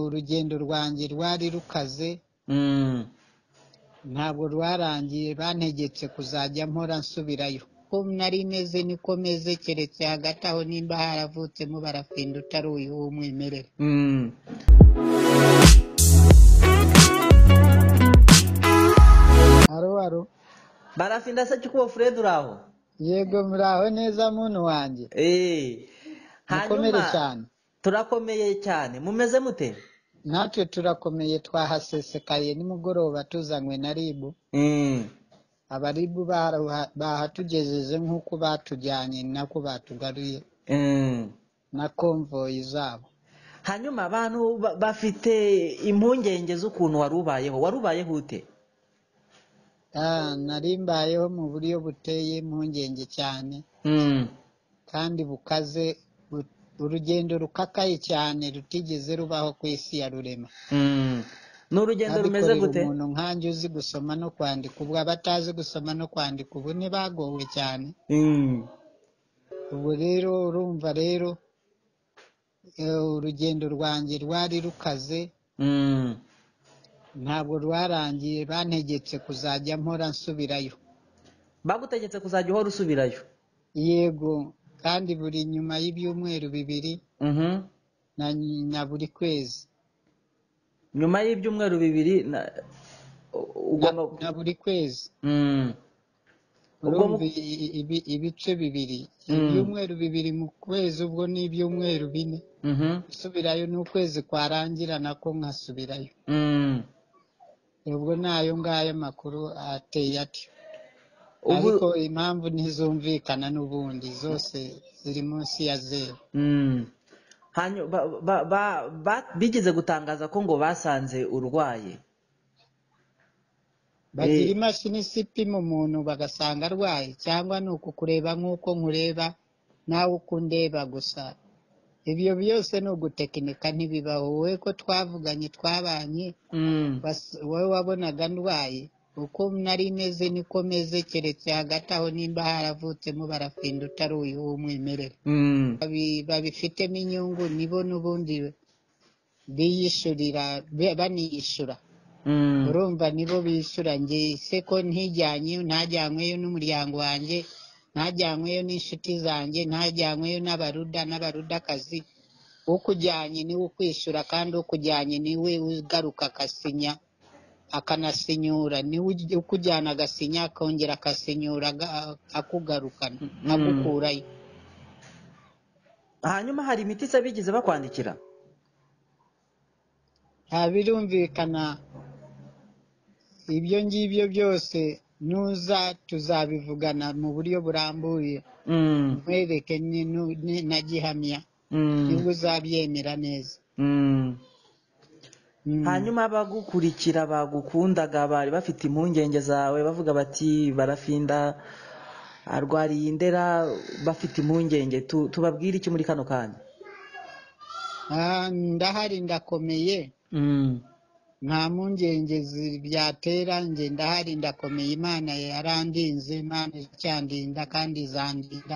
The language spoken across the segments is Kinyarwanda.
urugendo rwanjye rwari rukaze Mm. ntabwo rwarangiye bantegetse kuzajya mpora nsubirayo ko nari meze niko meze keretse hagati aho nimba haravutsemo barafinda utari uyu w'umwimerere Mm. aro aro barafinda se cyukubo fred uraho yego muraho neza muntu wanjye Eh. mukomere hanyuma cyane turakomeye cyane mumeze mute natwe turakomeye twahasesekaye nimugoroba tuzanywe na ribu Mm. abaribu bara- bahatugejeje nk'uko batujyanye nako batugaruye Mm. na konvoyi zabo hanyuma abantu ba- bafite impungenge z'ukuntu wari ubayeho wari ubayeho ute Ah, nari mbayeho mu buryo buteye impungenge cyane Mm. kandi bukaze bu- urugendo rukakaye cyane rutigeze rubaho ku isi ya rurema Mm. ni urugendo rumeze abikorera gute umuntu nkanjye uzi gusoma no kwandika ubwo abatazi gusoma no kwandika ubu ntibagowe cyane Mm. ubu rero urumva rero eh, urugendo rwanjye rwari rukaze Mm. ntabwo rwarangiye bantegetse kuzajya mpora nsubirayo bagutegetse kuzajya uhora usubirayo yego kandi buri nyuma y'ibyumweru bibiri Mhm. na, na buri kwezi nyuma y'ibyumweru bibiri na- u- na, ugomba na buri kwezi Mm. ubwo urumva mu- i- i- ibi- ibice bibiri Mm. ibyumweru bibiri mu kwezi ubwo ni ibyumweru bine Mhm. gusubirayo n'ukwezi kwarangira nako nkasubirayo Mm. ubwo nayo ngayo makuru ateye atyo ariko ubu impamvu ntizumvikana n'ubundi zose ziri munsi ya zeru Mm. Hanyu- ba- ba- ba- ba- bigeze gutangaza ko ngo basanze urwaye bagira Eh, imashini isipima umuntu bagasanga arwaye cyangwa ni ukukureba nk'uko nkureba nawe uko undeba gusa ibyo byose ni ugutekinika ntibibaho wowe ko twavuganye twabanye Mm. bas- wowe wabonaga ndwaye uko nari meze niko meze keretse hagati aho nimba haravutsemo barafinda utari uyu w'umwimerere Mm. Babi- babifitemo inyungu nibo n'ubundi biyishyurira be- baniyishyura Mm. urumva nibo bishyura njye se ko ntijyanyweyo ntajyanyweyo n'umuryango wanjye ntajyanyweyo n'inshuti zanjye ntajyanyweyo n'abaruda n'abarudakazi ukujyanye niwe ukwishyura kandi ukujyanye niwe ugaruka akasinya akanasinyura niwe uj- ukujyana agasinya akongera akasinyura aga- akugarukana Mm. agukurayo hanyuma hari imiti se bigeze bakwandikira nta birumvikana ibyo ngibyo byose nuza tuzabivugana mu buryo burambuye Mm. nkwereke ni- nu- ni- na gihamya Mm. nibwo uzabyemera neza Mm. Mm. hanyuma abagukurikira bagukundaga bari bafite impungenge zawe bavuga bati barafinda arwariye indera bafite impungenge Tu- tubabwire iki muri kano kanya Ah, ndahari ndakomeye Mm. nta mpungenge zi- byatera njye ndahari ndakomeye imana yarandinze imana icyandinda kandi izandinda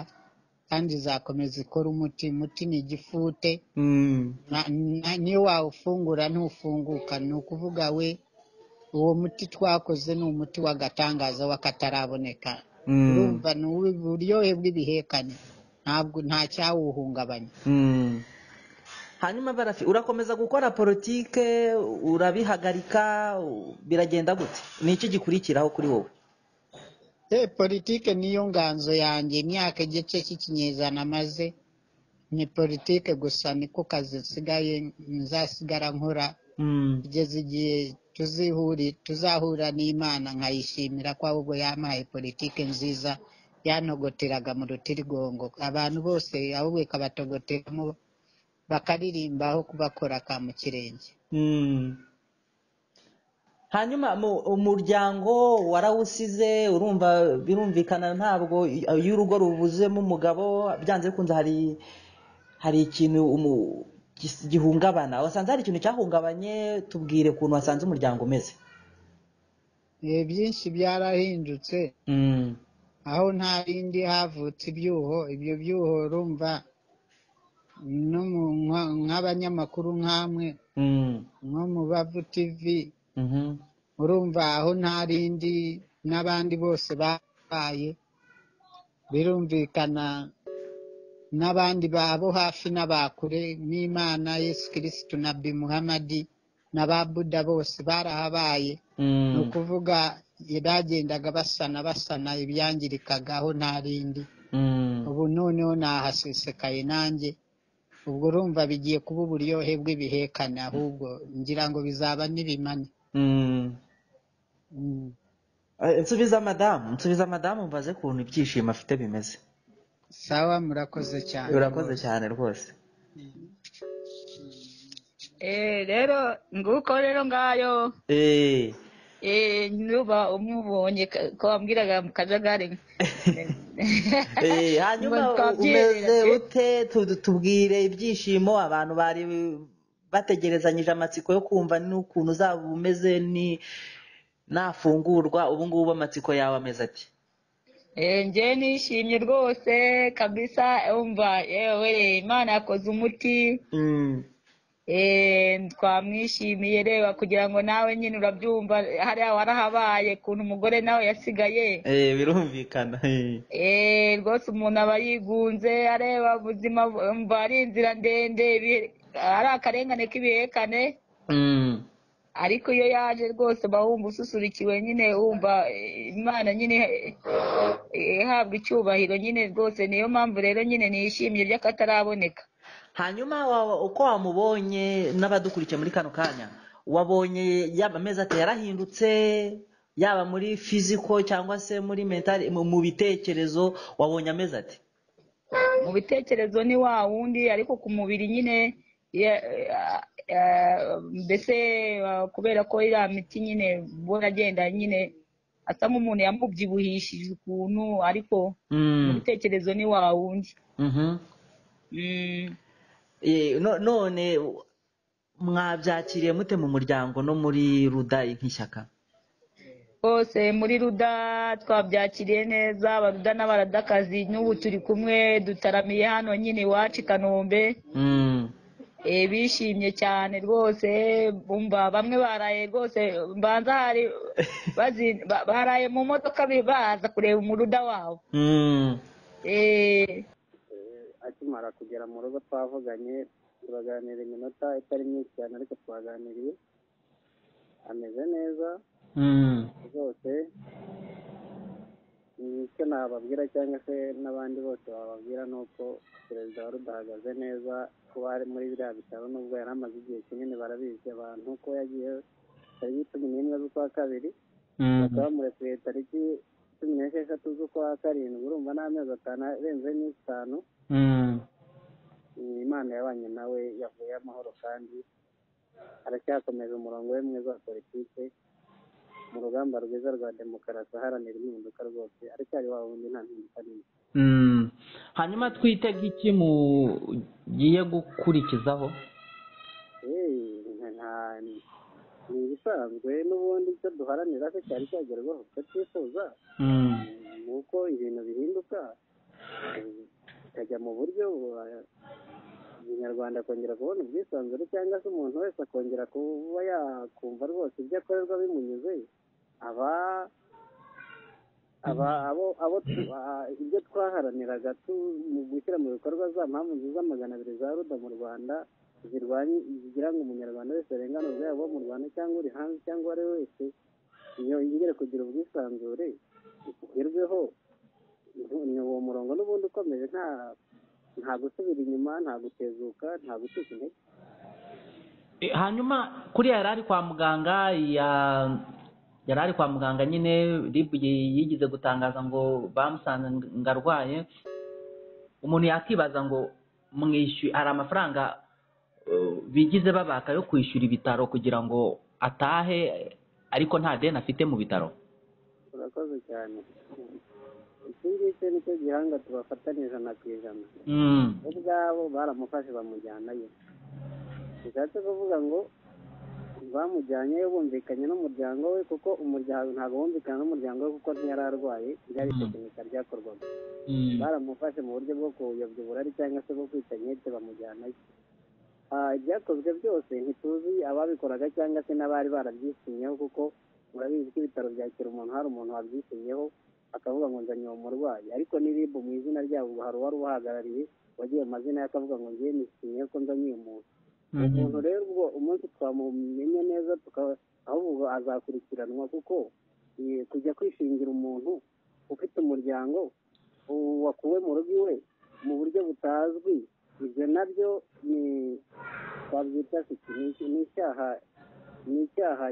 kandi izakomeza ikora umuti umuti ni igifute Mm. Na- na- niyo wawufungura ntufunguka ni ukuvuga we uwo muti twakoze ni umuti w'agatangaza w'akataraboneka Mm. urumva ni uburyohe bw'ibihekane ntabwo nta cyawuhungabanya Mm. hanyuma barafi urakomeza gukora politike urabihagarika u- biragenda gute ni iki gikurikiraho kuri wowe Eh, politike niyo nganzo yanjye imyaka igice cy'ikinyejana maze ni politike gusa niko kazi nsigaye nzasigara nkora Mm. kugeza igihe tuzihuri tuzahura n'imana nkayishimira ko ahubwo yampaye politike nziza yanogoteraga mu rutirigongo abantu bose ahubwo ikabatogoteramo bakaririmba aho kubakora ka mu kirenge Mm. hanyuma mu- umuryango warawusize urumva birumvikana ntabwo i- iyo urugo rubuzemo umugabo byanze bikunze hari hari ikintu umu- gis- gihungabana wasanze hari ikintu cyahungabanye tubwire ukuntu wasanze umuryango umeze Eh, byinshi byarahindutse Mm. aho nta bindi havutse ibyuho ibyo byuho urumva no mu nka- nk'abanyamakuru nk'amwe Mm. nko mu bavu tivi Mhm. urumva aho nta rindi n'abandi bose babaye birumvikana n'abandi babo hafi n'abakure n'imana yesu kirisitu na bi muhamadi na ba buda bose barahabaye ni Mm. ukuvuga bagendaga basana basana ibyangirikaga aho nta rindi Mm. ubu noneho nahasesekaye nanjye ubwo urumva bigiye kuba uburyohe bw'ibihekane ahubwo ngira ngo bizaba n'ibimane Mm. Mm. Eh, Nsubiza madamu, nsubiza madamu mbaze ukuntu ibyishimo afite bimeze. sawa murakoze cyane Urakoze rwose cyane rwose. Eh, rero nguko rero ngayo Eh. eh, nuba umubonye ka- ko wambwiraga mu kajagari Eh, ngo hanyuma u- twabyerera umeze pe ute Tu- tubwire ibyishimo abantu bari bategerezanyije amatsiko yo kumva n'ukuntu uzaba umeze ni nafungurwa ubu ngubu amatsiko yawe ameze ati Eh, njye nishimye rwose kabisa umva yewe imana yakoze umuti Mm, Eh, twamwishimiye reba kugira ngo nawe nyine urabyumva hariya warahabaye ukuntu umugore nawe yasigaye eh, birumvikana eh. Eh, rwose umuntu aba yigunze areba ubuzima mva ari inzira ndende ibi- ari akarengane k'ibihekane Mm, ariko iyo yaje rwose uba wumva ususurikiwe nyine wumva eh, imana nyine eh, ihabwa icyubahiro nyine rwose niyo mpamvu rero nyine nishimye by'akataraboneka hanyuma wa- uko wamubonye n'abadukurikiye muri kano kanya wabonye yaba amezi ati yarahindutse yaba muri fiziko cyangwa se muri mentali mu mu bitekerezo wabonye amezi ati mu bitekerezo ni wa wundi ariko ku mubiri nyine ya- eh, eh, mbese eh, kubera ko iriya miti nyine ubona agenda nyine asa nk'umuntu yamubyibuhishije ukuntu ariko mu Mm, bitekerezo ni wa wundi mhm. Mm. Eh, no- none mwabyakiriye mute mu muryango no muri ruda nk'ishyaka bose muri ruda twabyakiriye neza abaruda n'abaradakazi n'ubu turi kumwe dutaramiye hano nyine iwacu i kanombe Mm, Eh, bishimye cyane rwose bumva bamwe baraye rwose mbanza hari bazi- ba- baraye mu modoka bi- baza kureba umuruda wabo mm, Eh, akimara kugera mu rugo twavuganye turaganira iminota itari myinshi cyane ariko twaganiriye ameze neza mm, rwose icyo nababwira cyangwa se n'abandi bose bababwira ni uko perezida wa ruda ahagaze neza kuba ari muri biriya bitaro nubwo yari amaze igihe kinini barabizi abantu ko yagiye tariki cumi n'imwe z'ukwa kabiri mm, bakaba bamurekuye tariki cumi n'esheshatu z'ukwa karindwi urumva n'amezi atanu arenze n'itanu mm, imana yabanye nawe yavuye amahoro kandi aracyakomeje umurongo we mwiza wa politiki mu rugamba rwiza rwa demokarasi aharanira impinduka rwose aracyari wa wundi nta mpinduka nini mm. hanyuma twitega iki mugiye gukurikizaho Eee, nta ni ibisanzwe n'ubundi icyo duharanira se cyari cyagerwaho icyo twifuza Mm, mm, ni uko ibintu bihinduka eh, bikajya mu buryo bu- umunyarwanda akongera kubona ubwisanzure cyangwa se umuntu wese akongera kuba yakumva rwose ibyo akorerwa bimunyuze aba aba abo abo tu- a- ibyo twaharaniraga tu mu gushyira mu bikorwa za mpamvu nziza magana abiri za ruda mu rwanda zirwanya zigira ngo umunyarwanda wese arengane ubwabo bo mu rwanda cyangwa uri hanze cyangwa uwo ari we wese iyo yongere kugira ubwisanzure ugerweho ni ni uwo murongo n'ubundi ukomeje nta nta gusubira inyuma nta gutezuka nta gucika intege Eh, hanyuma kuriya yari ari kwa muganga ya- yari ari kwa muganga nyine rib yigize gutangaza ngo bamusanze ngo arwaye umuntu yakibaza ngo mwishyuye hari amafaranga eh, bigize babaka yo kwishyura ibitaro kugira ngo atahe ariko nta deni afite mu bitaro urakoze cyane iki ngiki nicyo gihanga tubafatana ijana ku ijana Mm, ubwabo baramufashe bamujyanayo bishatse kuvuga ngo bamujyanyeyo bumvikanye n'umuryango we kuko umuryango ntabwo bumvikana n'umuryango we kuko ntiyari arwaye ryari mm, tekinika ryakorwaga mm, baramufashe mu buryo bwo kuyobya uburari cyangwa se bwo kwita nkete bamujyanayo Ah, ibyakozwe byose ntituzi ababikoraga cyangwa se n'abari barabyishimyeho kuko murabizi ko ibitaro byakira umuntu hari umuntu wabyishimyeho akavuga ngo nzanye uwo murwayi ariko n'irib mu izina ryabo ubu hari uwari ubahagarariye wagiye mu mazina ye akavuga ngo ngiye nishimiye ko nzanye uyu muntu umuntu rero ubwo umunsi twamumenye neza tukaba ahubwo azakurikiranwa kuko eh, kujya kwishingira umuntu ufite umuryango u- wakuwe mu rugo iwe mu buryo butazwi ibyo nabyo ni twabyita siki ni iki- ni icyaha ni icyaha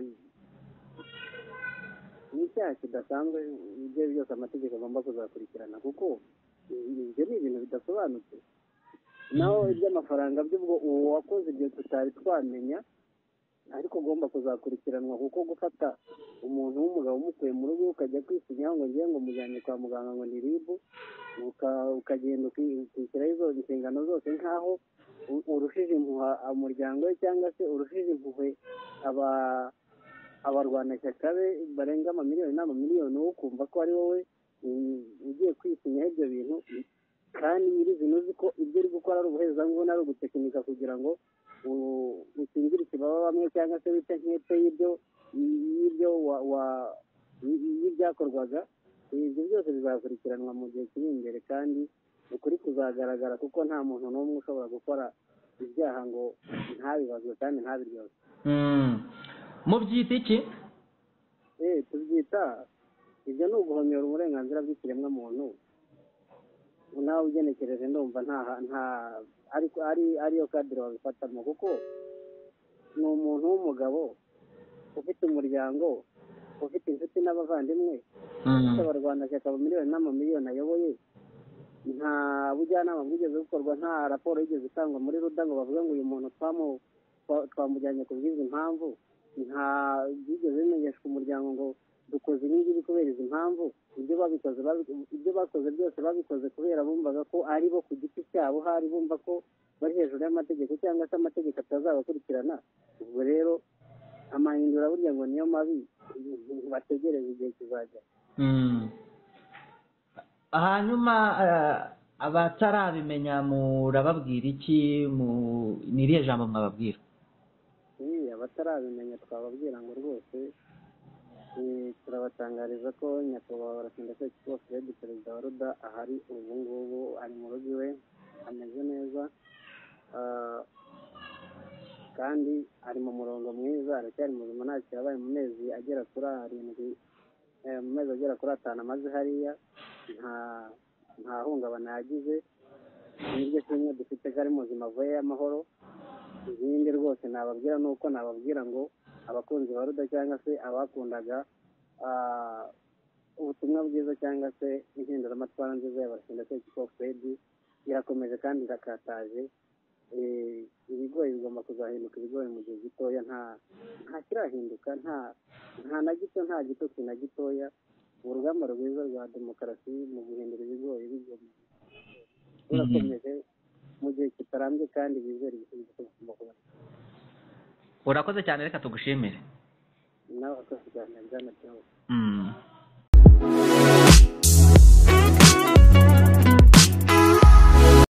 ni icyaha kidasanzwe ibyo ari byo byose amategeko agomba kuzakurikirana kuko ibyo ni ibintu bidasobanutse naho iby'amafaranga by'ubwo uwo wakoze ibyo tutari twamenya ariko ugomba kuzakurikiranwa kuko gufata umuntu w'umugabo umukuye mu rugo ukajya kwisinyaho ngo ngiye ngo mujyane kwa muganga ngo ni ribu uka- ukagenda uki- ukishyiraho izo inshingano zose nk'aho u- urushije impuha umuryango we cyangwa se urushije impuhwe aba abarwanashyaka be barenga amamiliyoni n'amamiliyoni wowe ukumva ko ari wowe mm, ugiye kwisinyaho ibyo bintu kandi nyirizina uzi ko ibyo uri gukora ari ubuhezanguni ari ugutekinika kugira ngo u- ukingire ikibaba bamwe cyangwa se wice nk'epfo y'ibyo y'ibyo wa wa y- y'ibyakorwaga ibyo byose bizakurikiranwa mu gihe kiri imbere kandi ukuri kuzagaragara kuko nta muntu n'umwe ushobora gukora ibyaha ngo ntabibazwe kandi ntabiryozwe mubyita iki eh tubyita ibyo ni uguhonyora uburenganzira bw'ikiremwamuntu nawe ugenekereje ndumva nta nta ariko ari ariyo kadire wabifatamo kuko ni umuntu w'umugabo ufite umuryango ufite inshuti n'abavandimwe ufite abarwanashyaka mu miliyoni n'amamiliyoni ayoboye nta bujyanama bwigeze bukorwa nta raporo yigeze itangwa muri ruda ngo bavuge ngo uyu muntu twamu twa- twamujyanye ku bw'izi mpamvu nta byigeze bimenyeshwa umuryango ngo dukoze ibi ngibi kubera izi mpamvu ibyo babikoze babi- ibyo bakoze byose babikoze kubera bumvaga ko ari bo ku giti cyabo hari bumva ko bari hejuru y'amategeko cyangwa se amategeko atazabakurikirana ubwo rero amahindura burya ngo niyo mabi bategereza igihe kizajya hanyuma eh, abatarabimenya murababwira iki mu ni irihe jambo mwababwira Iyi, abatarabimenya twababwira ngo rwose eh, turabatangariza ko nyakubahwa barasindaseke kuba fred perezida wa ruda ahari ubu ngubu ari mu rugo iwe ameze neza Ah, kandi ari mu murongo mwiza aracyari muzima nta yabaye mu mezi agera kuri arindwi eh, mu mezi agera kuri atanu amaze hariya nta nta hungabana yagize niryo kimwe dufite ko ari muzima avuye y'amahoro ibindi rwose nababwira ni uko nababwira ngo abakunzi ba ruda cyangwa se abakundaga ah, ubutumwa bwiza cyangwa se impinduramatwara nziza ya barashinda teki fedi irakomeje kandi irakataje Eh, ibigori bigomba kuzahinduka ibigori mu gihe gitoya nta nta kirahinduka nta nta na gito nta gitotsi na gitoya urugamba rwiza rwa demokarasi mu guhindura ibigori bigomba rurakomeje mu gihe kitarambye kandi bizera ibisubizo tugomba kubona urakoze cyane reka tugushimire nawe akavuganira bwana Theo. Mm.